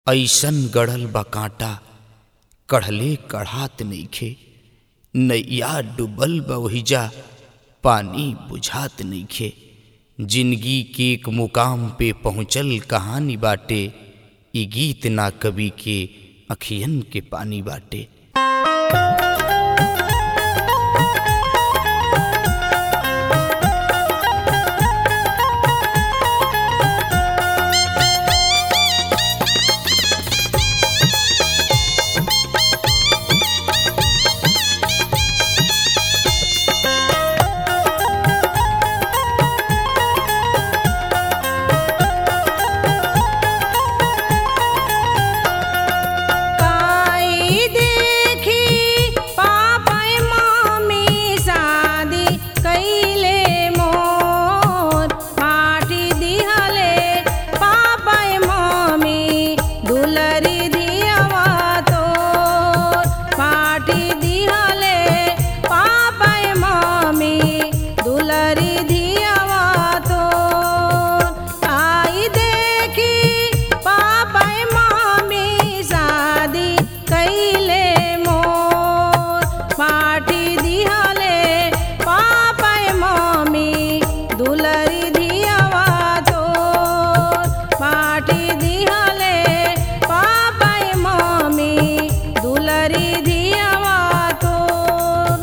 ऐसन गड़ल बा कांटा कढ़ले कढ़ात नइखे नैया डूबल बा ओहिजा पानी बुझात नइखे जिंदगी के एक मुकाम पे पहुँचल कहानी बाटे ई गीत ना कवि के अखियन के पानी बाटे काई देखी पापय मामी शादी कैले मोर माटी दिहले पापय मामी दुलरी दियवा तोर माटी दिहले पापय मामी दुलरी दियवा तोर आई देखी पापय मामी शादी कैले मोर पाठी दिहले पापय मामी दुलरी दियवा तोर पाठी दिहले पापय मामी दुलरी दियवा तोर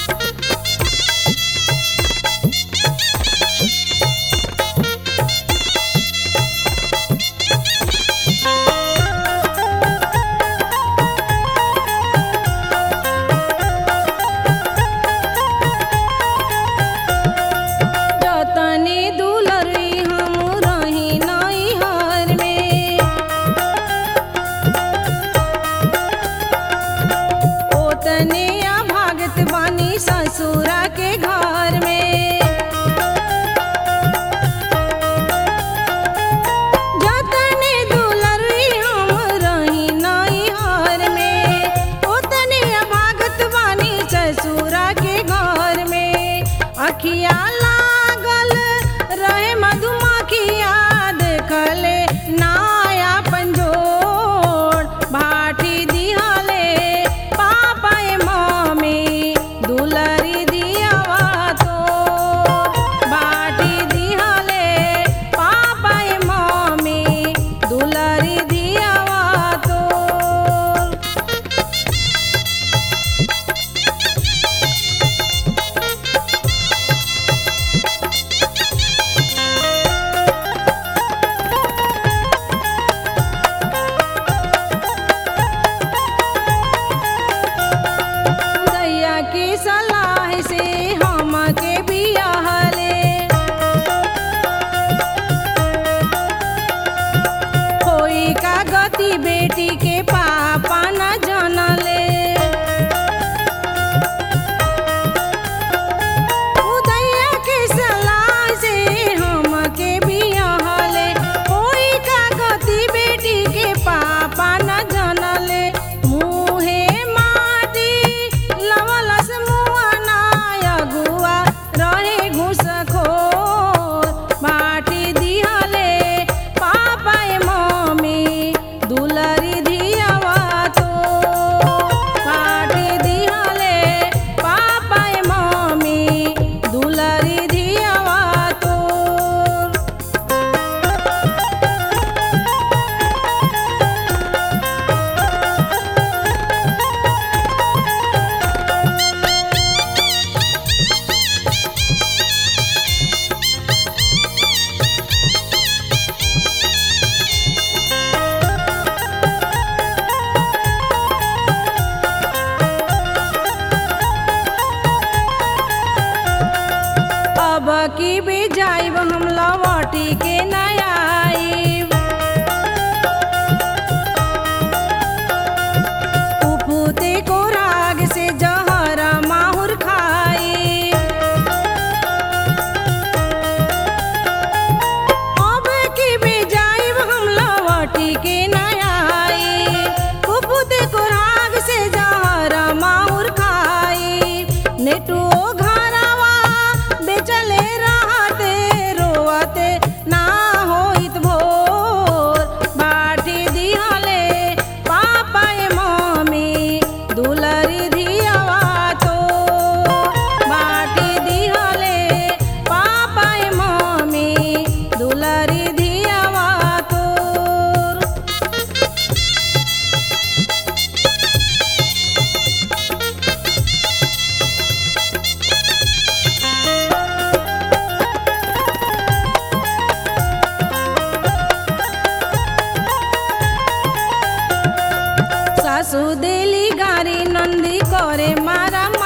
जतने दुलरी हम रही नैहर में ओतने भागत बानी ससुरा के घर में जतने दुलरी हम रही नैहर में ओतने भागत बानी ससुरा के घर में अखिया लागल रहे मधुमक्खिया देखले नाया पंजोर भाटी दिहले पापय मम्मी दुलरी दियावा तो बाटी दिहले पापय मम्मी दुलरी दियावा तो दैया की सलाह से हम के बियाहले होई का गति बेटी के पापा न जनले उदैया के सलाह से हम के बियाहले होई का गति बेटी के पापा न जनले मुहे माटी लवलस मुआना अगुआ रहे घुसखोर माटी दिहले पापाय मम्मी दुलरी दियावा तो माटी दिहले पापाय मम्मी दुलरी दियावा तो सासू देली गारी नंदी करे मारा